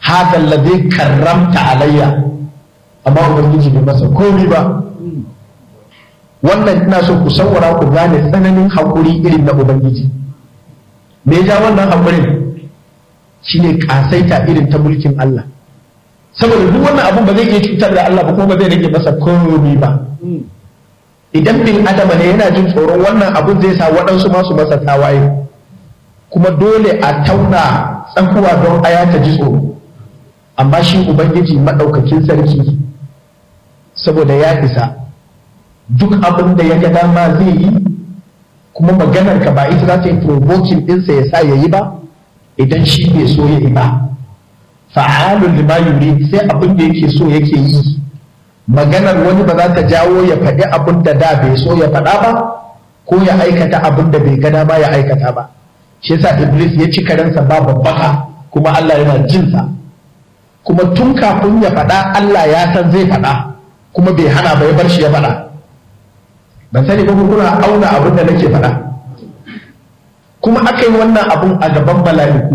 hada alladhi karramta alayya amma ubangiji bai masa komai ba wannan ina so ku saurara ku gane tsananin haƙuri irin na ubangiji me ja wannan haƙurin shine kasaita irin ta mulkin Allah saboda duk wannan abun ba zai iya cutar da Allah ba kuma ba zai rage masa komai ba idan bin adama ne yana jin tsoron wannan abun zai sa waɗansu masu masa tawaye kuma dole a tauna tsankuwa don aya ta ji tsoro amma shi ubangiji maɗaukakin sarki saboda ya isa duk abin da ya ga dama zai yi kuma maganar ka ba ita za ta yi provoking ɗinsa ya sa ya yi ba idan shi bai so ya yi ba fa'alun lima yuri sai abin da yake so yake yi maganar wani ba za ta jawo ya faɗi abin da da bai so ya faɗa ba ko ya aikata abin da bai ga dama ya aikata ba shi yasa iblis ya ci karensa ba babbaka kuma Allah yana jinsa kuma tun kafin ya faɗa Allah ya san zai faɗa kuma bai hana ba ya bar shi ya faɗa ban sani ba kuna auna abin da nake faɗa kuma aka yi wannan abun a gaban mala'iku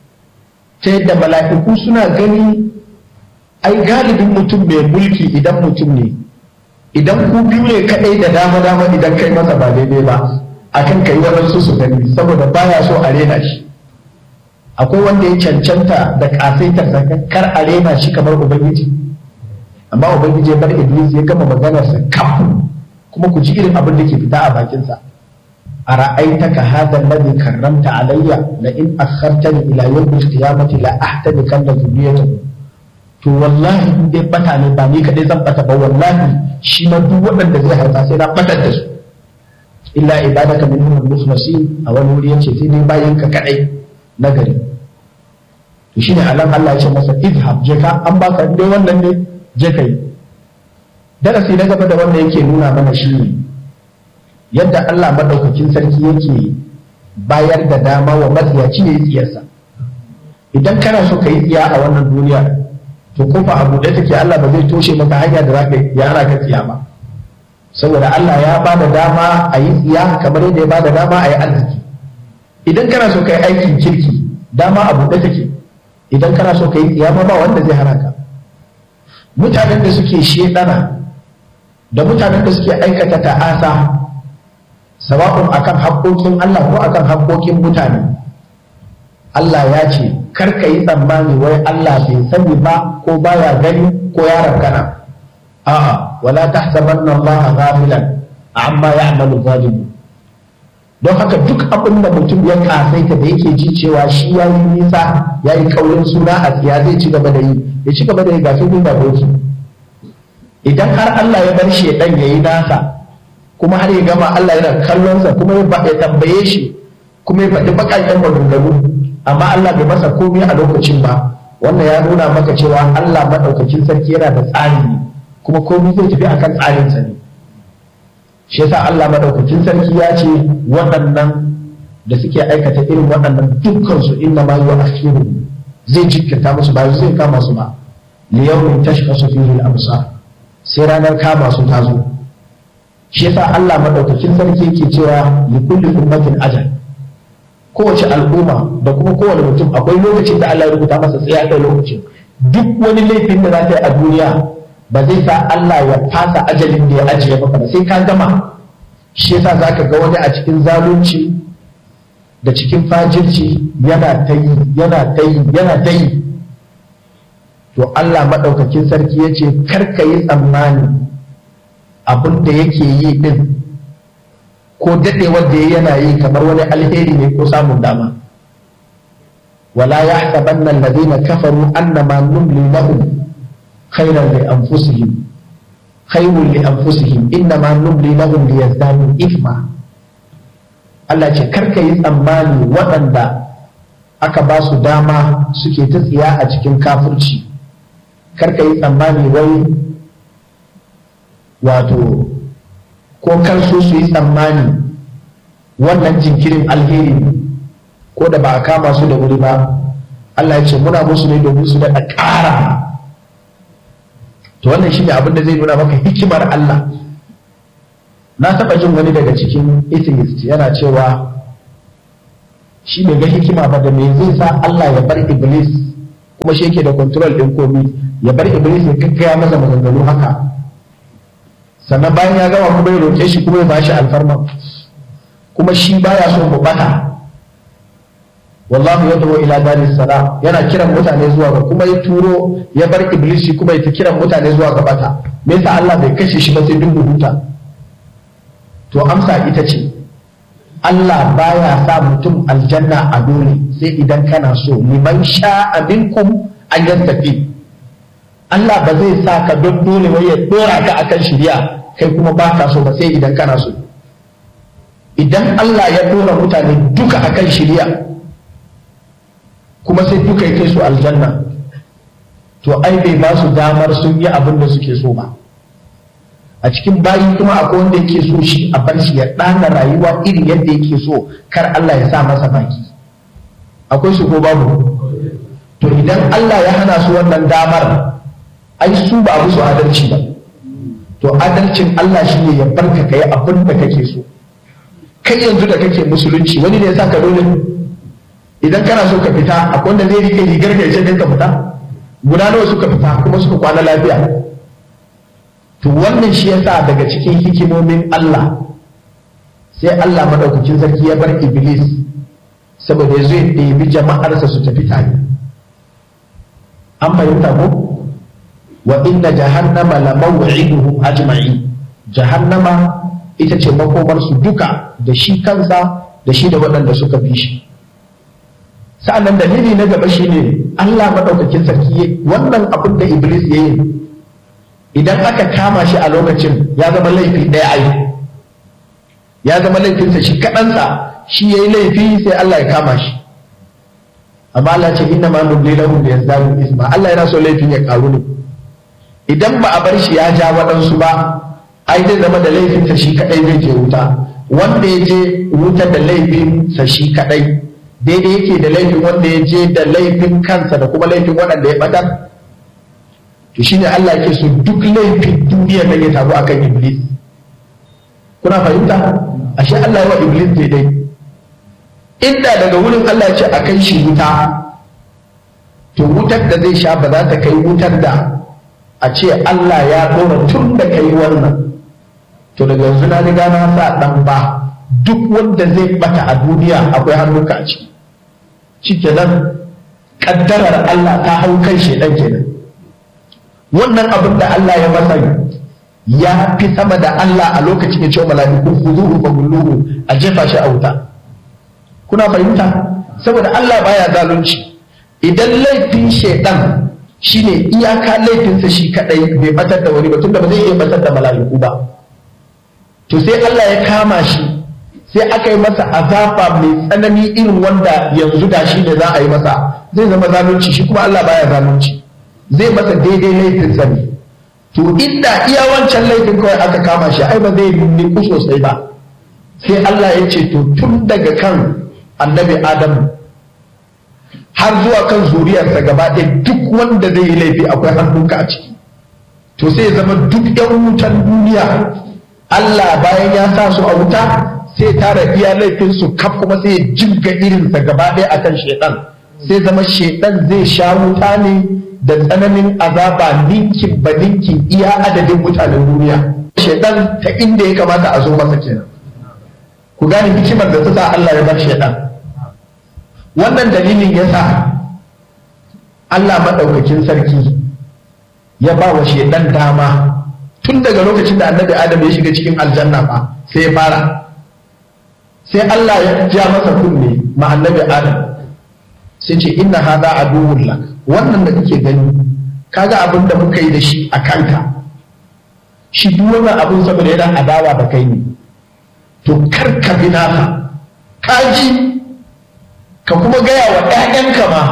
ta yadda mala'iku suna gani ai galibin mutum mai mulki idan mutum ne idan ku biyu ne kaɗai da dama dama idan kai masa ba daidai ba akan kai waɗansu su gani saboda baya so a rena shi akwai wanda ya cancanta da ƙasaitar kar a rena shi kamar ubangiji amma ubangiji ya bar iblis ya gama maganarsa kafin kuma ku ji irin abin da ke fita a bakinsa a ra'aitaka hadha alladhi karramta alayya la in akhartani ila yawm al-qiyamati la ahtadikanna dhurriyyatahu to wallahi in dai bata ne ba ni kadai zan bata ba wallahi shi ma duk waɗanda zai haifa sai na batar da su illa ibadaka minhum al-mukhlasin a wani wuri yace sai dai bayan ka kadai nagari to shine alan Allah ya ce masa izhab je ka an baka dai wannan ne je kai darasi na gaba da wanda yake nuna mana shi ne yadda Allah maɗaukakin sarki yake bayar da dama wa matsiyaci ya yi tsiyarsa idan kana so ka yi tsiya a wannan duniya to kofa a buɗe take Allah ba zai toshe maka hanya da zaka ya hana ka tsiya ba saboda Allah ya ba da dama a yi tsiya kamar yadda ya ba da dama a yi arziki idan kana so ka yi aikin kirki dama a buɗe take idan kana so ka yi tsiya ma ba wanda zai hana ka mutanen da suke shedana da mutanen da suke aikata ta'asa sawa'un akan haƙoƙin Allah ko akan haƙoƙin mutane Allah ya ce kar ka yi tsammani wai Allah bai sani ba ko baya gani ko ya rankana a'a wala tahsabanna Allah ghafilan amma ya'malu zalimu don haka duk abin da mutum ya kasaita da yake ji cewa shi ya yi nisa ya yi kaurin suna a tsiya zai ci gaba da yi ya ci gaba da yi gafi da doki idan har Allah ya bar shi ya ya yi nasa kuma har ya gama Allah yana kallonsa kuma ya tambaye shi kuma ya faɗi baƙaƙen maganganu amma Allah bai masa komai a lokacin ba wannan ya nuna maka cewa Allah maɗaukakin sarki yana da tsari ne kuma komai zai tafi akan tsarinsa ne shi yasa Allah maɗaukakin sarki ya ce waɗannan da suke aikata irin waɗannan dukkan su inna ma yu'akhiru zai jikkirta musu ba zai kama su ba liyawmin tashkhasu fihi al-absar sai ranar kama su ta zo shi yasa Allah madaukakin sarki yake cewa li kulli ummatin ajal kowace al'umma da kuma kowane mutum akwai lokacin da Allah ya rubuta masa tsaya kai lokacin duk wani laifin da za ta yi a duniya ba zai sa Allah ya fasa ajalin da ya ajiye maka ba sai ka gama shi yasa zaka ga wani a cikin zalunci da cikin fajirci yana ta yi yana ta yi yana ta yi to Allah maɗaukakin sarki ya ce karka yi tsammani abin da yake yi ɗin ko daɗewar da yana yi kamar wani alheri ne ko samun dama wala ya haɗaban nan ladina kafaru annama numli lahum khairan li anfusihim khairun li anfusihim innama numli lahum liyazdadu ithma Allah ce karka yi tsammani waɗanda aka ba su dama suke ta tsiya a cikin kafirci karka yi tsammani wai wato ko kar su su yi tsammani wannan jinkirin alheri ko da ba a kama su da wuri ba Allah ya ce muna musu ne domin su daɗa ƙara to wannan shi ne abin da zai nuna maka hikimar Allah na taɓa jin wani daga cikin atheist yana cewa shi bai ga hikima ba da me zai sa Allah ya bar iblis kuma shi yake da control din komi ya bar iblis ya kakkaya masa maganganu haka sannan bayan ya gama kuma ya roƙe shi kuma ya bashi alfarma kuma shi baya so mu bata wallahu yad'u ila daris salam yana kiran mutane zuwa ga kuma ya turo ya bar iblis shi kuma ya ta kiran mutane zuwa ga bata me yasa Allah bai kashe shi ba sai dun huta to amsa ita ce Allah baya sa mutum aljanna a dole sai idan kana so liman sha'a minkum an yastafi Allah ba zai sa ka don dole wai ya dora ka akan shari'a kai kuma ba ka so ba sai idan kana so idan Allah ya dora mutane duka akan shari'a kuma sai duka ya kai su aljanna to ai bai ba su damar sun yi abin da suke so ba a cikin bayi kuma akwai wanda yake so shi a bar shi ya ɗana rayuwa iri yadda yake so kar Allah ya sa masa baki akwai su ko babu to idan Allah ya hana su wannan damar ai su ba musu adalci ba to adalcin Allah shi ne ya barka ka yi abin da kake so kai yanzu da kake musulunci wani ne ya sa ka dole idan kana so ka fita akwai wanda zai rike rigar ka ya ce ka fita guda nawa suka fita kuma suka kwana lafiya to wannan shi yasa daga cikin hikimomin Allah sai Allah madaukakin sarki ya bar Iblis saboda ya zo ya ɗebi jama'arsa su tafi tare an fahimta ko wa inna jahannama la maw'iduhum ajma'in jahannama ita ce makomar su duka da shi kansa da shi da waɗanda suka bi shi sa'annan dalili na gaba shine Allah madaukakin sarki wannan abin da Iblis ya yi idan aka kama shi a lokacin ya zama laifi ɗaya ai ya zama laifinsa shi kaɗansa shi ya yi laifi sai Allah ya kama shi amma Allah ce inna ma nubli lahum bi yazdadu isma Allah yana so laifin ya karu ne idan ba a bar shi ya ja waɗansu ba ai zai zama da laifinsa shi kaɗai zai je wuta wanda ya je wuta da laifinsa shi kaɗai daidai yake da laifin wanda ya je da laifin kansa da kuma laifin waɗanda ya ɓatar to shine Allah yake so duk laifin duniya nan ya taru akan iblis kuna fahimta ashe Allah ya wa iblis daidai inda daga wurin Allah ya ce a kai shi wuta to wutar da zai sha ba za ta kai wutar da a ce Allah ya ɗora tun da kai wannan to daga yanzu na riga na sa ɗan ba duk wanda zai bata a duniya akwai hannunka a ciki shikenan kaddarar Allah ta hau kan shedan kenan wannan abin da Allah ya masa ya fi sama da Allah a lokacin ya ce wa mala'iku khuduhu fa gulluhu a jefa shi a wuta kuna fahimta saboda Allah baya zalunci idan laifin shedan shine iyaka laifinsa shi kadai bai batar da wani ba tunda ba zai iya batar da mala'iku ba to sai Allah ya kama shi sai aka yi masa azaba mai tsanani irin wanda yanzu da shi ne za a yi masa zai zama zalunci shi kuma Allah baya zalunci zai masa daidai laifinsa ne to inda iya wancan laifin kawai aka kama shi ai ba zai niku sosai ba sai Allah ya ce to tun daga kan annabi Adam har zuwa kan zuriyarsa gaba ɗaya duk wanda zai yi laifi akwai hannunka a ciki to sai ya zama duk ɗan wutan duniya Allah bayan ya sa su a wuta sai tara iya laifin su kaf kuma sai ya jibga irinsa gaba ɗaya akan shedan sai zama shedan zai sha wuta ne da tsananin azaba ninkin ba ninkin iya adadin mutanen duniya shedan ta inda ya kamata a zo masa kenan ku gane hikimar da ta sa Allah ya bar shedan wannan dalilin ya sa Allah maɗaukakin sarki ya ba wa shedan dama tun daga lokacin da annabi adam ya shiga cikin aljanna ba sai ya fara sai Allah ya ja masa kunne ma annabi adam sai ce inna hadha aduwwun lak wannan da kake gani kaga abin da muka yi da shi a kanka shi duk wannan abin saboda yana adawa da kai ne to kar ka bi naka kaji ka kuma gaya wa ƴaƴanka ma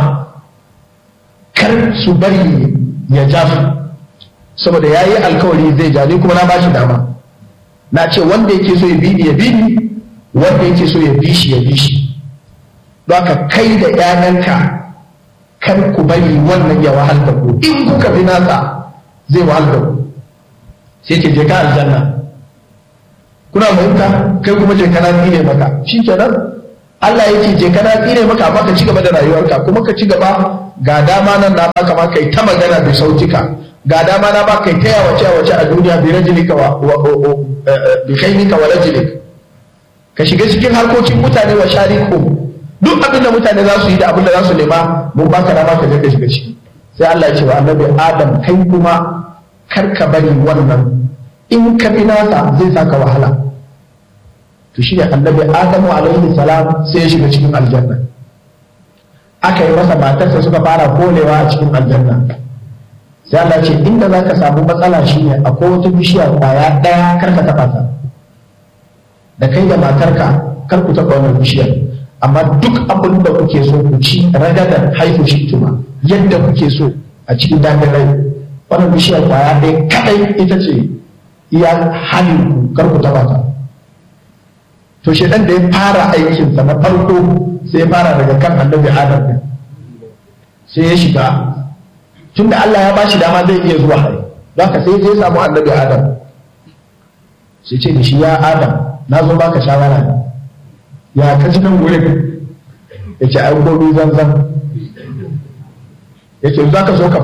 kar su bari ya ja su saboda ya yi alkawari zai ja ni kuma na ba shi dama na ce wanda yake so ya bi ni ya bi ni wanda yake so ya bi shi ya bi shi don haka kai da ƴaƴanka kar ku bari wannan ya wahal da ku in kuka bi nasa zai wahal da ku sai ke je ka aljanna kuna fahimta kai kuma je kana ne maka shi kenan Allah yake je kana tsire maka amma ka ci gaba da rayuwarka kuma ka ci gaba ga dama nan na baka ma kai ta magana da sautika ga dama na baka kai ta yawace yawace a duniya bi rajulika wa bi khainika wa rajulika ka shiga cikin harkokin mutane wa sharikum duk abin da mutane za su yi da abin da za su nema mun baka dama ka je ka shiga ciki sai Allah ya ce wa annabi Adam kai kuma kar ka bari wannan in ka bi nasa zai saka wahala to shi ne annabi Adamu alaihi salam sai ya shiga cikin aljanna aka yi masa matarsa suka fara kolewa a cikin aljanna sai Allah ya ce inda za ka samu matsala shine akwai wata bishiya kwaya ɗaya kar ka taɓa ta da kai da matarka kar ku taɓa wannan bishiyar amma duk abin da kuke so ku ci ragadan haifu shi tuma yadda kuke so a cikin daɗin rai wannan bishiyar kwaya ɗaya kaɗai ita ce iya halin ku kar ku taɓa ta to shedan da ya fara aikinsa na farko sai ya fara daga kan annabi adam din sai ya shiga tunda Allah ya ba shi dama zai iya zuwa hari don haka sai ya samu annabi adam sai ce da shi ya adam na zo baka shawara ne ya ka ji nan wurin ya ce ai komi zanzan ya ce za ka so ka